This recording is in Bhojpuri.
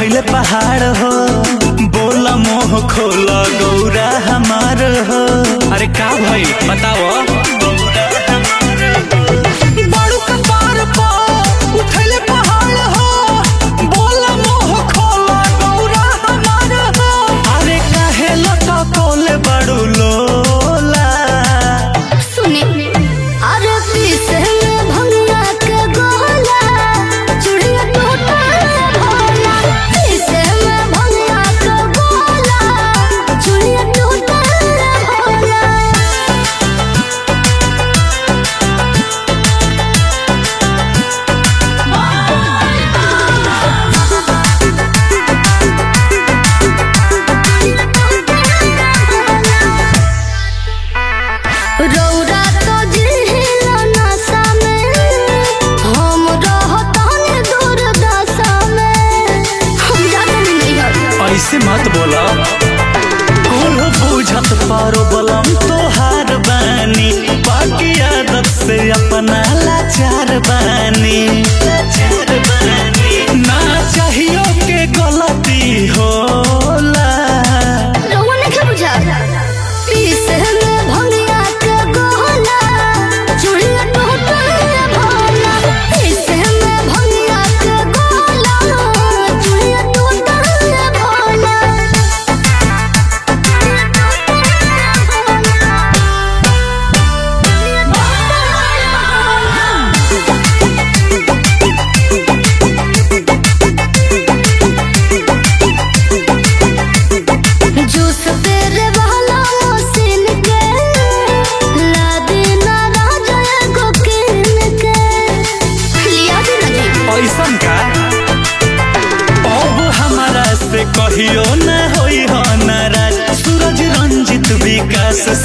उठैले पहाड़ हो बोला मोह खोला गौरा हमार हो अरे का भइल बताओ बड़ू कपार पो उठैले पहाड़ हो बोला मोह खोला गौरा हमार हो अरे काहे लटकोले बड़ू लोला सुने अरे पीसे में भंगा के गोला चूड़िया टूटा भोला पीसे में भंगा के गोला चूड़िया टूटा भोला रौरा तो जिहिला नशा में हम रहतानी दुर्दशा में हम जाते नहीं है ऐसे मत बोला कुल बुझत पारो बलम तोहार बानी बाकी आदत से अपना लाचार बानी लाचार बानी ना चाहियो के गलती होला रौआ नहीं बुझा पीसे में भंगिया के गोला चूड़िया टूटा भोला पीसे में भंगिया के गोला चूड़िया टूटा भोला जूस तेरे वाला मशीन के ला देना राजा को किन के लिया देना जी ऐसन का अब हमारा से कहियो न होई हो नाराज सूरज रंजित विकास